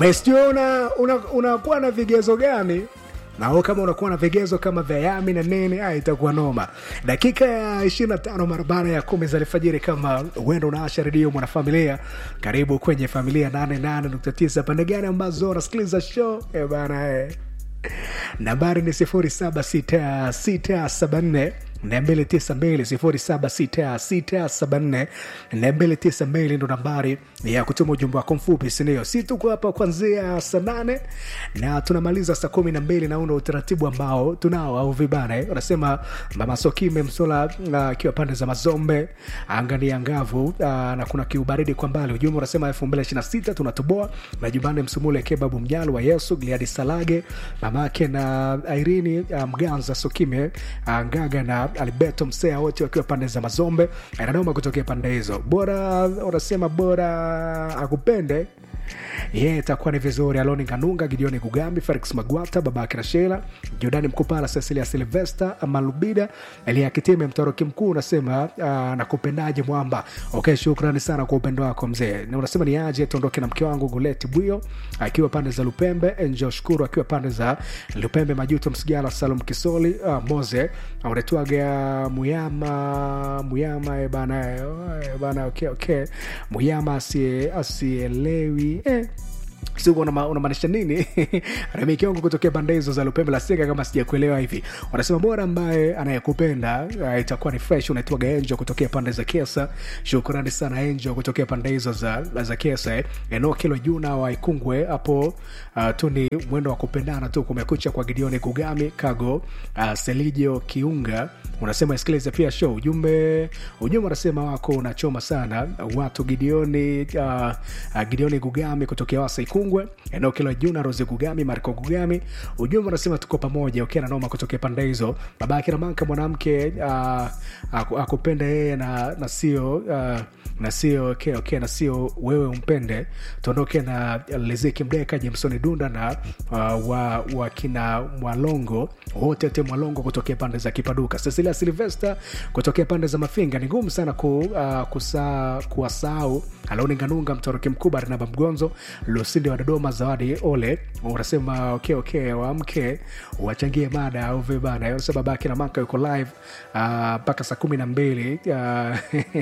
umesijua una, una, unakuwa na vigezo gani nao kama unakuwa na vigezo kama vya yami na nini ah, itakuwa noma dakika ya 25 mara baada ya kumi za alfajiri kama uenda unaasha redio mwanafamilia karibu kwenye familia 88.9 pande gani ambazo unasikiliza show eh bana eh. nambari ni 076674 292 ndo nambari ya kutuma ujumbe wako mfupi sindio si tuko hapa kuanzia saa nane na tunamaliza saa kumi na mbili na una utaratibu ambao tunao au vibana eh? wanasema mama sokime msola akiwa uh, pande za mazombe angani angavu uh, na kuna kiubaridi kwa mbali ujumbe unasema elfu mbili ishiri na sita tunatoboa majumbani msumule kebabu mnyalo wa yesu gliadi salage mamake na airini uh, mganza sokime uh, ngaga na alberto msea wote wakiwa pande za mazombe ananoma kutokea pande hizo bora unasema bora akupende ye yeah, itakuwa ni vizuri aloni kanunga gideoni kugambi felix magwata babake na shela jordani mkupala cecilia silvester malubida elia kitime mtoroki mkuu unasema uh, nakupendaje mwamba okay shukrani sana kwa upendo wako mzee na unasema ni aje tuondoke na mke wangu guleti bwio akiwa pande za lupembe enjo shukuru akiwa pande za lupembe majuto msigala salum kisoli uh, moze unetwaga muyama muyama e bana e, bana okay, okay. muyama asielewi eh siku unamaanisha nini ramiki wangu kutokea pande hizo za lupembe la seka kama sijakuelewa hivi wanasema bora ambaye anayekupenda uh, itakuwa ni fresh unaitwaga enjo kutokea pande za kesa shukrani sana enjo kutokea pande hizo za, za kesa eh. eneo kilo juna wa ikungwe hapo uh, tu ni mwendo wa kupendana tu kumekucha kwa gideoni kugami kago uh, selijo kiunga unasema isikilize pia show ujumbe ujumbe unasema wako unachoma sana watu gideoni uh, uh, gideoni gugami kutokea wasa ikungwe eneo kila juna rose gugami marco gugami ujumbe unasema tuko pamoja ukiwa na noma kutokea pande hizo baba yake namanka mwanamke uh, akupenda yeye na, na sio uh, na sio okay, okay, na sio wewe umpende tuondoke na lezeki mdeka jemsoni dunda na uh, wa, wa kina mwalongo wote te mwalongo kutokea pande za kipaduka cecilia silvester kutokea pande za mafinga ni ngumu sana ku, uh, kusa, kuwasahau alaoni nganunga mtoroki mkuu barnaba mgonzo lusindi wa dodoma zawadi ole unasema okay, okay, wamke wachangie mada au vibana unasema babake na maka yuko live mpaka uh, saa kumi na mbili uh,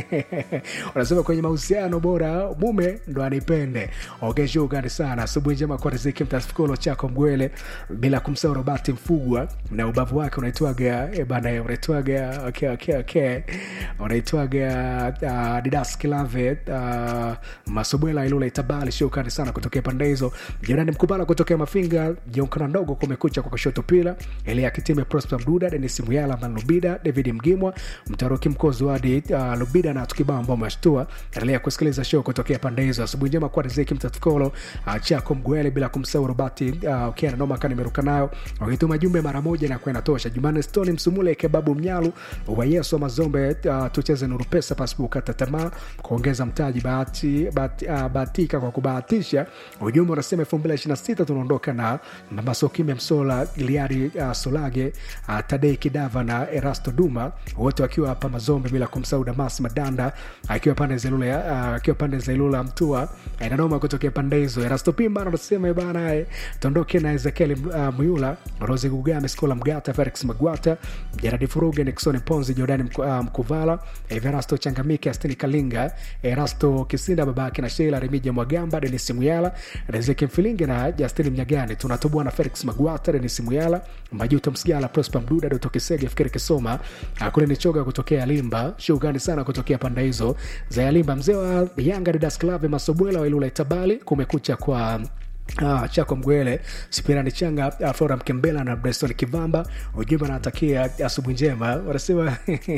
unasema kwenye mahusiano bora mume ndo anipende okay, shukrani sana asubuhi njema kwa riziki mtafikolo chako mgwele bila kumsahau robati mfugwa na ubavu wake unaitwaga e bana unaitwaga okay, okay, okay. unaitwaga uh, didas kilave uh, masobwela ilula itabali shukrani sana kutokea pande hizo jirani mkubala kutokea mafinga jeukana ndogo kumekucha kwa kushoto pila elia kitime prosper mduda denis muyala man lubida david mgimwa mtaroki mkozi wadi uh, lubida na tukibao ambao umeshtua endelea kusikiliza show kutokea pande hizo asubuhi njema kwa riziki mtatukolo uh, chako mgwele bila kumsahau robati uh, ukiana noma kani meruka nayo wakituma jumbe mara moja na kwenda tosha jumane stoni msumule kebabu mnyalu wa yesu wa mazombe uh, tucheze nuru pesa pasipo kukata tamaa kuongeza mtaji bahati, bahati, uh, bahatika kwa kubahatisha ujumbe unasema elfu mbili ishiri na sita tunaondoka na masokime msola iliari uh, solage uh, tadei kidava na erasto duma wote wakiwa hapa mazombe bila kumsahau damas madanda akiwa pande za ilula uh, akiwa pande za ilula mtua inanoma kutokea pande hizo erasto pimba anasema bana tuondoke na ezekiel uh, muyula rose gugame skola mgata felix magwata jaradi furuge nixon ponzi jordani mku, uh, mkuvala everasto changamike astini kalinga erasto kisinda babake na sheila remija mwagamba denis muyala rezeki mfilingi na justin mnyagani tunatoboa na felix magwata denis muyala majuto msigala prosper mduda doto kisege fikiri kisoma kule ni choga kutokea limba shughani sana kutokea panda hizo za yalimba mzee wa yanga didas clave masobwela wailula itabali kumekucha kwa Ah, chako mgwele spirani changa uh, flora mkembela na breston kivamba ujumbe anatakia asubuhi njema wanasema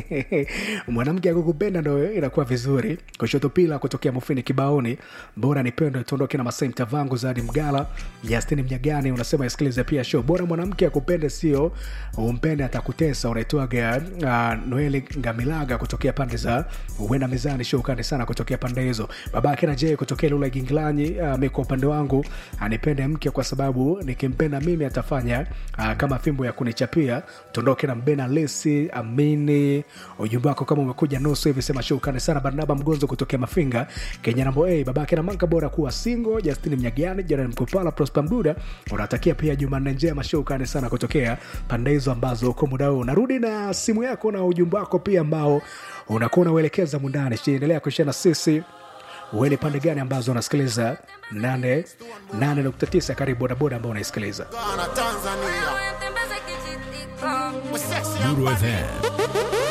mwanamke akukupenda ndo inakuwa vizuri kushoto pila kutokea mufini kibaoni bora nipendo tuondoke na masai mtavangu zadi mgala justin mnyagani unasema isikilize pia show bora mwanamke akupende sio umpende atakutesa unaitwaga uh, noeli ngamilaga kutokea pande za uenda mezani show kande sana kutokea pande hizo babake na je kutokea lula ginglanyi uh, mi kwa upande wangu anipende mke kwa sababu nikimpenda mimi atafanya uh, kama fimbo ya kunichapia tuondoke na mbena lesi amini ujumbe wako kama umekuja nusu hivi sema shukani sana barnaba mgonzo kutokea mafinga kenya nambo a babake na manka bora kuwa singo justini mnyagani jerani mkupala prosper mduda unatakia pia jumanne njema shukani sana kutokea pande hizo ambazo uko muda huu narudi na simu yako na ujumbe wako pia ambao unakuwa unauelekeza mundani endelea kuishia na sisi uwe ni pande gani ambazo unasikiliza 89 karibu bodaboda ambao unaisikiliza Ghana, Tanzania. Wewe mtembeze kijiti We're sexy and Nuru bad. FM